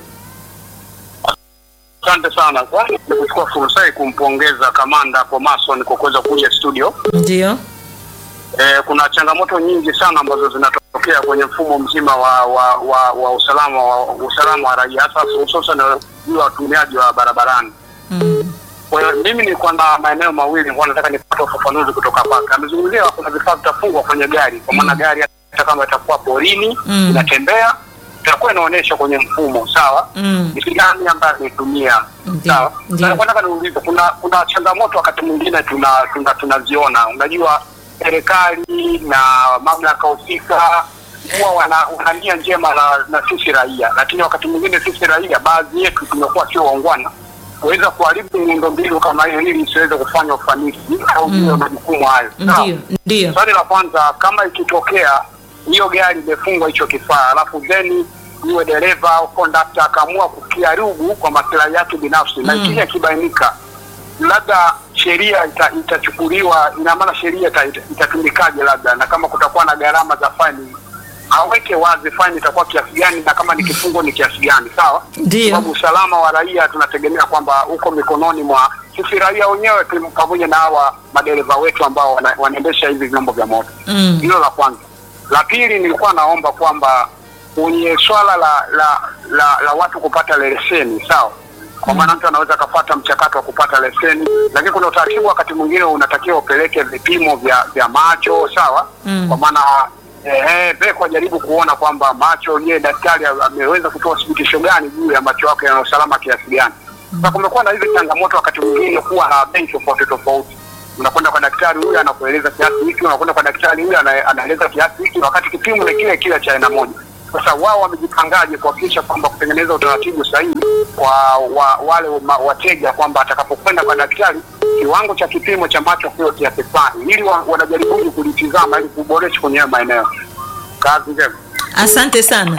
Asante sana. Kwanza ni kuchukua fursa hii kumpongeza kamanda Komason kwa kuweza kuja studio. ndio Eh, kuna changamoto nyingi sana ambazo zinatokea kwenye mfumo mzima wa wa, wa, wa usalama wa usalama wa raia hasa hususan juu ya watumiaji wa barabarani. mm. Kwa hiyo mimi nilikuwa na maeneo mawili kwa nataka nipate ufafanuzi kutoka kwake. Amezungumzia kuna vifaa vitafungwa kwenye gari, kwa maana gari hata kama itakuwa porini Mm. inatembea itakuwa inaonyesha kwenye mfumo sawa, Mm. ni gani ambayo ameitumia Ndio, sawa. ndio. Na nataka niulize, kuna kuna changamoto wakati mwingine tuna tuna tunaziona, unajua serikali na mamlaka husika huwa wana, wana nia njema na, na sisi raia, lakini wakati mwingine sisi raia baadhi yetu tumekuwa sio waungwana kuweza kuharibu miundombinu kama hiyo ili isiweze kufanya ufanisi au mm. majukumu hayo. Sawa? ndio ndio Swali la kwanza, kama ikitokea hiyo gari imefungwa hicho kifaa, alafu then iwe dereva au kondakta akaamua kukiharibu kwa maslahi yake binafsi na ikija kibainika, labda sheria ita, itachukuliwa, ina maana sheria ita, ita, itatumikaje, labda na kama kutakuwa na gharama za faini aweke wazi faini itakuwa kiasi gani, na kama ni kifungo ni kiasi gani, sawa? Ndio. Sababu usalama wa raia tunategemea kwamba uko mikononi mwa sisi raia wenyewe tu- pamoja na hawa madereva wetu ambao wana, wanaendesha hivi vyombo vya moto. Mm. Hilo la kwanza. La pili, nilikuwa naomba kwamba kwenye swala la la, la la watu kupata leseni, sawa kwa maana mtu anaweza akapata mchakato wa kupata leseni, lakini kuna utaratibu wakati mwingine unatakiwa upeleke vipimo vya vya macho sawa, Mm. kwa maana eh, peko ajaribu kuona kwamba macho, je, daktari ameweza kutoa thibitisho gani juu ya macho yake yana usalama kiasi gani. Sasa kumekuwa na hizi changamoto wakati mwingine kuwa na benki tofauti tofauti unakwenda kwa daktari huyu anakueleza kiasi hiki, unakwenda kwa daktari huyu ana- anaeleza kiasi hiki, wakati kipimo ni kile kile cha aina moja. Sasa wao wamejipangaje kuhakikisha kwamba kutengeneza utaratibu sahihi kwa wa, wale ma, wateja kwamba atakapokwenda kwa daktari kiwango cha kipimo cha macho kio kiasi fulani, ili wa, wanajaribu kulitizama ili kuboresha kwenye hayo maeneo. Kazi njema. asante sana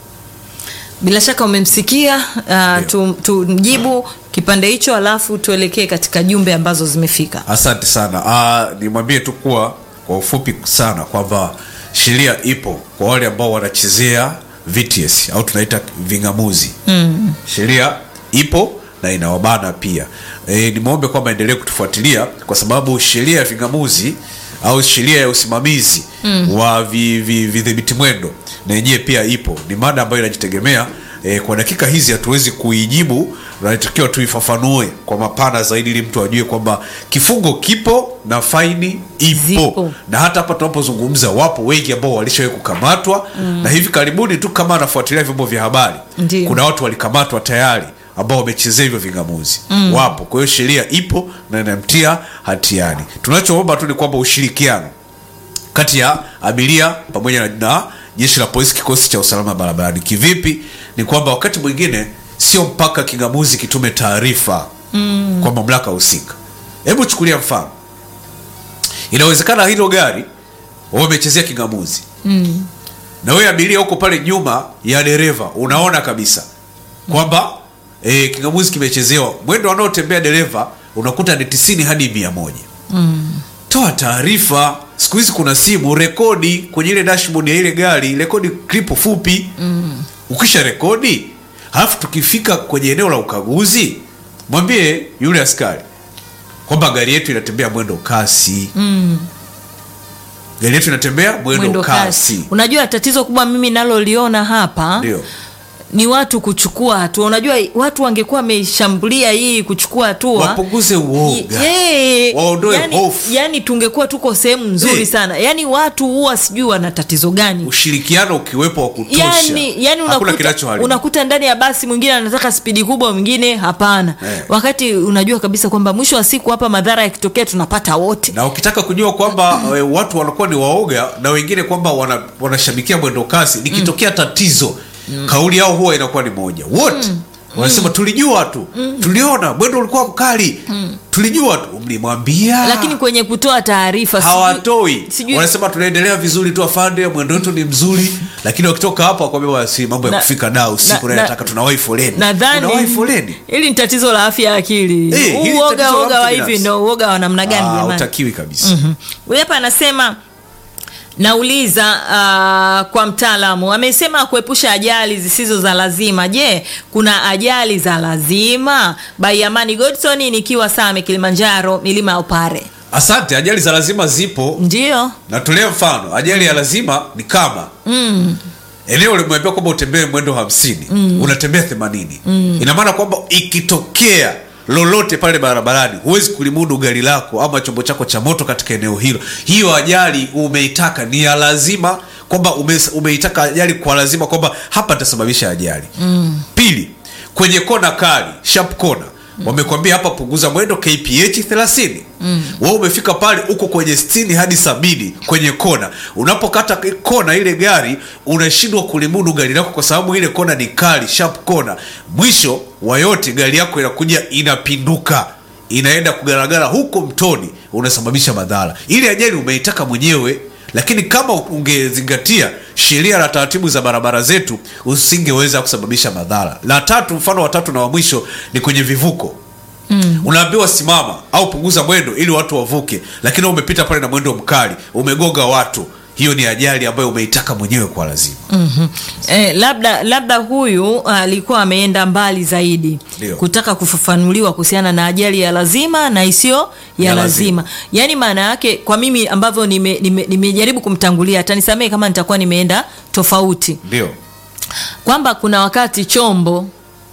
bila shaka umemsikia uh, tu- tumjibu kipande hicho alafu tuelekee katika jumbe ambazo zimefika asante sana uh, nimwambie tu kuwa kwa ufupi sana kwamba sheria ipo kwa wale ambao wanachezea VTS au tunaita vingamuzi mm. sheria ipo na inawabana pia e, nimwombe kwamba endelee kutufuatilia kwa sababu sheria ya vingamuzi au sheria ya usimamizi mm. wa vidhibiti vi, vidhibiti mwendo na yenyewe pia ipo ni mada ambayo inajitegemea e, kwa dakika hizi hatuwezi kuijibu natakiwa tuifafanue kwa mapana zaidi ili mtu ajue kwamba kifungo kipo na faini ipo Zipo. na hata hapa tunapozungumza wapo wengi ambao walishawahi kukamatwa mm. na hivi karibuni tu kama anafuatilia vyombo vya habari Ndiyo. kuna watu walikamatwa tayari ambao wamechezea hivyo vingamuzi mm. wapo kwa hiyo sheria ipo na inamtia hatiani tunachoomba tu ni kwamba ushirikiano kati ya abiria pamoja na, na jeshi la polisi kikosi cha usalama barabarani kivipi ni kwamba wakati mwingine sio mpaka kingamuzi kitume taarifa mm. kwa mamlaka husika hebu chukulia mfano inawezekana hilo gari wamechezea kingamuzi mm. na wewe abiria huko pale nyuma ya dereva unaona kabisa kwamba e, kingamuzi kimechezewa mwendo wanaotembea dereva unakuta ni tisini hadi mia moja toa taarifa siku hizi kuna simu rekodi kwenye ile dashboard ya ile gari rekodi klipu fupi mm. ukisha rekodi halafu tukifika kwenye eneo la ukaguzi mwambie yule askari kwamba gari yetu inatembea mwendo kasi mm. gari yetu inatembea mwendo, mwendo kasi unajua tatizo kubwa mimi naloliona hapa ndio ni watu kuchukua hatua unajua watu wangekuwa wameshambulia hii kuchukua hatua wapunguze uoga Yeah. waondoe yani, hofu yani tungekuwa tuko sehemu nzuri Eh. sana yani watu huwa sijui wana tatizo gani ushirikiano ukiwepo wa kutosha yani, yani hakuna unakuta, kinachoharibu unakuta ndani ya basi mwingine anataka spidi kubwa mwingine hapana Eh. wakati unajua kabisa kwamba mwisho wa siku hapa madhara yakitokea tunapata wote na ukitaka kujua kwamba e, watu wanakuwa ni waoga na wengine kwamba wana- wanashabikia mwendo kasi likitokea tatizo kauli yao huwa inakuwa ni moja wote wanasema tulijua tu tuliona mwendo ulikuwa mkali tulijua tu mlimwambia lakini kwenye kutoa taarifa sijui- hawatoi sijui- wanasema tunaendelea vizuri tu afande mwendo wetu ni mzuri lakini wakitoka hapo wakwambia basi mambo ya Na- kufika da usiku na- na, na- nataka tunawahi foleni nadhani Unawahi foleni hili ni tatizo la afya ya akili Eh, hili Huu uoga tatizo la uoga mtu wa hivi binafsi. ndo uoga wa namna gani Ah, jamani hutakiwi kabisa Mhm. huyu hapa anasema nauliza uh, kwa mtaalamu amesema kuepusha ajali zisizo za lazima je kuna ajali za lazima baiamani godson nikiwa same kilimanjaro milima ya upare asante ajali za lazima zipo ndio natolea mfano ajali ya lazima ni kama mm. eneo limeambia kwamba utembee mwendo hamsini mm. unatembea themanini mm. ina maana kwamba ikitokea lolote pale barabarani huwezi kulimudu gari lako ama chombo chako cha moto katika eneo hilo hiyo ajali umeitaka ni ya lazima kwamba ume, umeitaka ajali kwa lazima kwamba hapa nitasababisha ajali mm. pili kwenye kona kali sharp kona wamekwambia hapa punguza mwendo kph 30 mm. wewe umefika pale uko kwenye 60 hadi sabini kwenye kona unapokata kona ile gari unashindwa kulimudu gari lako kwa sababu ile kona ni kali sharp kona mwisho wa yote gari yako inakuja inapinduka inaenda kugaragara huko mtoni unasababisha madhara ile ajali umeitaka mwenyewe lakini kama ungezingatia sheria na taratibu za barabara zetu usingeweza kusababisha madhara la tatu mfano wa tatu na wa mwisho ni kwenye vivuko Mm. unaambiwa simama au punguza mwendo ili watu wavuke lakini umepita pale na mwendo mkali umegonga watu hiyo ni ajali ambayo umeitaka mwenyewe kwa lazima mm-hmm. eh, labda labda huyu alikuwa ameenda mbali zaidi Ndio. kutaka kufafanuliwa kuhusiana na ajali ya lazima na isiyo ya, Ya lazima. lazima. yaani maana yake kwa mimi ambavyo nimejaribu nime, nime nimejaribu kumtangulia atanisamehe kama nitakuwa nimeenda tofauti ndio kwamba kuna wakati chombo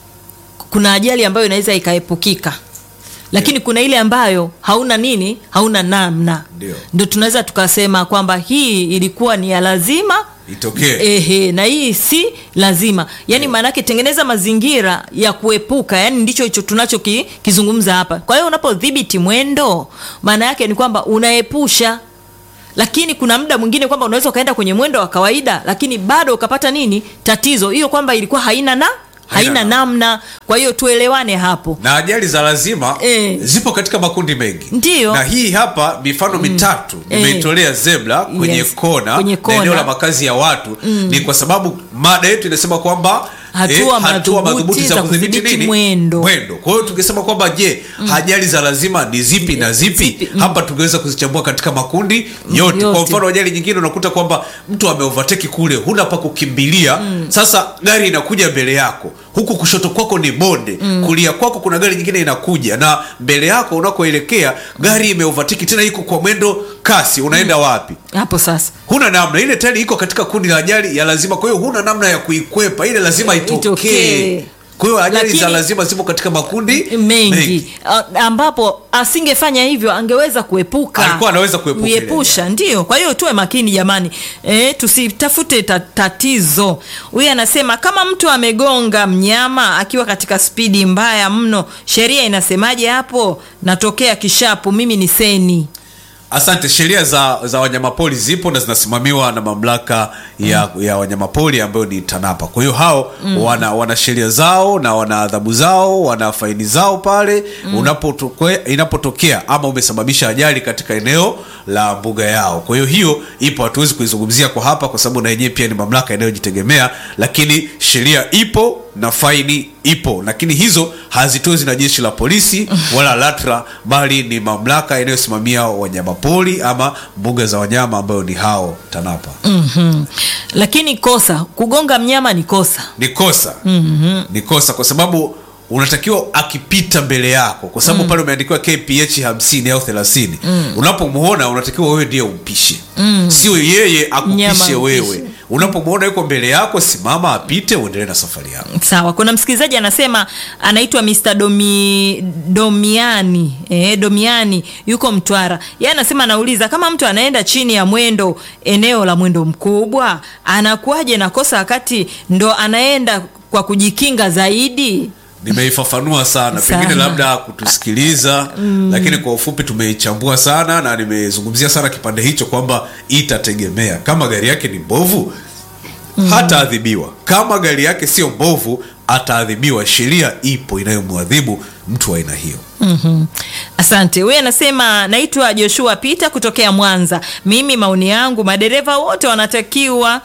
kuna ajali ambayo inaweza ikaepukika lakini kuna ile ambayo hauna nini hauna namna Ndio. ndo tunaweza tukasema kwamba hii ilikuwa ni ya lazima itokee Ehe, na hii si lazima yaani maanaake tengeneza mazingira ya kuepuka yani ndicho hicho tunachokizungumza hapa kwa hiyo unapodhibiti mwendo maana yake ni kwamba unaepusha lakini kuna muda mwingine kwamba unaweza ukaenda kwenye mwendo wa kawaida lakini bado ukapata nini tatizo hiyo kwamba ilikuwa haina na haina, Haina namna kwa hiyo tuelewane hapo na ajali za lazima Eh. zipo katika makundi mengi Ndiyo. na hii hapa mifano mitatu Eh. nimeitolea zebra kwenye Yes. kona Kwenye na kona. eneo la makazi ya watu ni kwa sababu mada yetu inasema kwamba Hatua hatua madhubuti madhubuti za za kudhibiti kudhibiti nini mwendo. mwendo kwa hiyo tukisema kwamba je ajali za lazima ni zipi na zipi Zipi, mm. hapa tungeweza kuzichambua katika makundi yote, yote. kwa mfano ajali nyingine unakuta kwamba mtu ameovateki kule huna pa kukimbilia sasa gari inakuja mbele yako huku kushoto kwako ni bonde kulia kwako kuna gari nyingine inakuja na mbele yako unakoelekea gari imeovateki tena iko kwa mwendo kasi unaenda wapi hapo sasa huna namna ile tayari iko katika kundi la ajali ya lazima kwa hiyo huna namna ya kuikwepa ile lazima itokee Itokee. kwa hiyo ajali za Lakini- lazima zipo katika makundi mengi A- ambapo asingefanya hivyo angeweza kuepuka Alikuwa anaweza kuepuka ile kuepusha ndio kwa hiyo tuwe makini jamani e, tusitafute ta, tatizo huyu anasema kama mtu amegonga mnyama akiwa katika spidi mbaya mno sheria inasemaje hapo natokea kishapu mimi ni seni asante sheria za, za wanyamapori zipo na zinasimamiwa na mamlaka ya, ya wanyamapori ambayo ni tanapa kwa hiyo hao mm. wana, wana sheria zao na wana adhabu zao wana faini zao pale mm. unapotokea inapotokea ama umesababisha ajali katika eneo la mbuga yao kwa hiyo hiyo ipo hatuwezi kuizungumzia kwa hapa kwa sababu na yenyewe pia ni mamlaka inayojitegemea lakini sheria ipo na faini ipo lakini hizo hazitozi na jeshi la polisi wala latra bali ni mamlaka inayosimamia wanyamapori ama mbuga za wanyama ambayo ni hao tanapa mm-hmm. lakini kosa kugonga mnyama ni kosa ni kosa mm-hmm. ni kosa kwa sababu unatakiwa akipita mbele yako kwa sababu mm. pale umeandikiwa kph hamsini au thelathini mm. unapomwona unatakiwa wewe ndiye umpishe mm. sio yeye Mnyama akupishe ampishe. wewe unapomwona yuko mbele yako simama apite uendelee na safari yako sawa kuna msikilizaji anasema anaitwa Mr. Domi, domiani eh, domiani yuko mtwara ye anasema anauliza kama mtu anaenda chini ya mwendo eneo la mwendo mkubwa anakuwaje na kosa wakati ndo anaenda kwa kujikinga zaidi nimeifafanua sana Sana. pengine labda kutusikiliza mm. lakini kwa ufupi tumeichambua sana na nimezungumzia sana kipande hicho kwamba itategemea kama gari yake ni mbovu mm. hataadhibiwa kama gari yake sio mbovu ataadhibiwa sheria ipo inayomwadhibu mtu wa aina hiyo mm-hmm. asante huyu anasema naitwa joshua peter kutokea mwanza mimi maoni yangu madereva wote wanatakiwa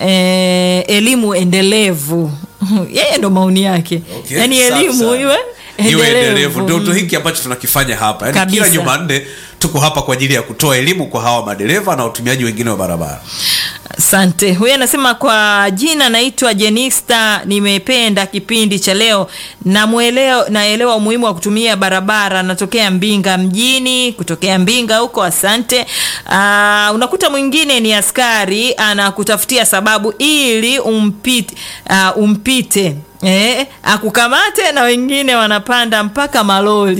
eh, elimu endelevu yeye ndo maoni yake Okay, yaani safi elimu sana. iwe iwe endelevu endelevu ndio ndo Mm. hiki ambacho tunakifanya hapa yani Kabisa. kila jumanne tuko hapa kwa ajili ya kutoa elimu kwa hawa madereva na watumiaji wengine wa barabara asante huyu anasema kwa jina naitwa jenista nimependa kipindi cha leo namweleo naelewa umuhimu wa kutumia barabara natokea mbinga mjini kutokea mbinga huko asante Aa, unakuta mwingine ni askari anakutafutia sababu ili umpite, uh, umpite Eh, akukamate na wengine wanapanda mpaka maloli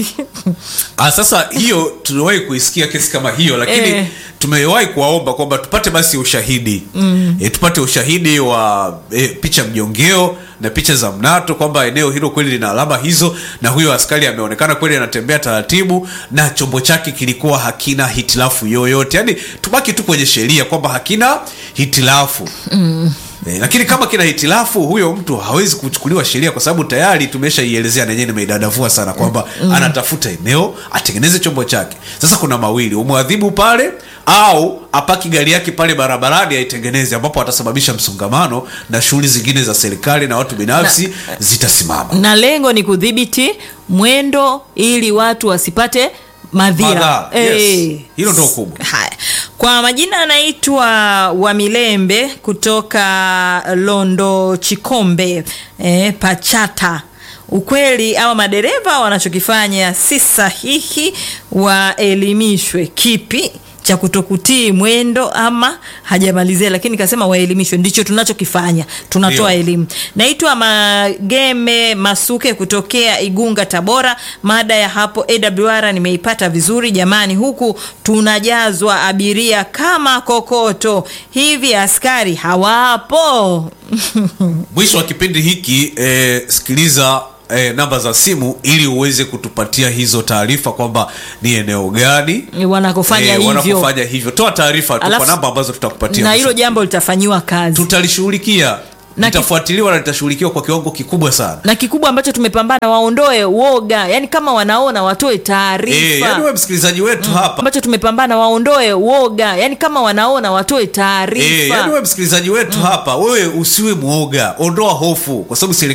Ah, sasa hiyo tumewahi kuisikia kesi kama hiyo lakini Eh. tumewahi kuwaomba kwamba tupate basi ushahidi mm. e, tupate ushahidi wa e, picha mjongeo na picha za mnato kwamba eneo hilo kweli lina alama hizo na huyo askari ameonekana kweli anatembea taratibu na chombo chake kilikuwa hakina hitilafu yoyote yaani tubaki tu kwenye sheria kwamba hakina hitilafu mm. E, lakini kama kina hitilafu huyo mtu hawezi kuchukuliwa sheria kwa sababu tayari tumeshaielezea na yenyewe nimeidadavua sana kwamba mm. anatafuta eneo atengeneze chombo chake sasa kuna mawili umwadhibu pale au apaki gari yake pale barabarani aitengeneze ambapo atasababisha msongamano na shughuli zingine za serikali na watu binafsi zitasimama na lengo ni kudhibiti mwendo ili watu wasipate madhira Madhara, yes. Hilo ndo kubwa. haya kwa majina anaitwa wamilembe kutoka londo chikombe eh, pachata ukweli ama madereva wanachokifanya si sahihi waelimishwe kipi cha kutokutii mwendo ama hajamalizia lakini kasema waelimishwe ndicho tunachokifanya tunatoa Ndio. elimu naitwa mageme masuke kutokea igunga tabora mada ya hapo awr nimeipata vizuri jamani huku tunajazwa abiria kama kokoto hivi askari hawapo mwisho wa kipindi hiki eh, sikiliza eh, namba za simu ili uweze kutupatia hizo taarifa kwamba ni eneo gani wanakofanya eh, hivyo wanapofanya hivyo toa taarifa tu kwa Alafu- namba ambazo tutakupatia na mwisho. hilo jambo litafanyiwa kazi tutalishughulikia Na ki- litafuatiliwa na litashughulikiwa kwa kiwango kikubwa sana na kikubwa ambacho tumepambana waondoe uoga yani kama wanaona watoe taarifa Eh, yani wewe msikilizaji wetu hapa ambacho tumepambana waondoe uoga yani kama wanaona watoe taarifa Eh, yani wewe msikilizaji wetu hapa wewe usiwe mwoga ondoa hofu kwa sababu serikali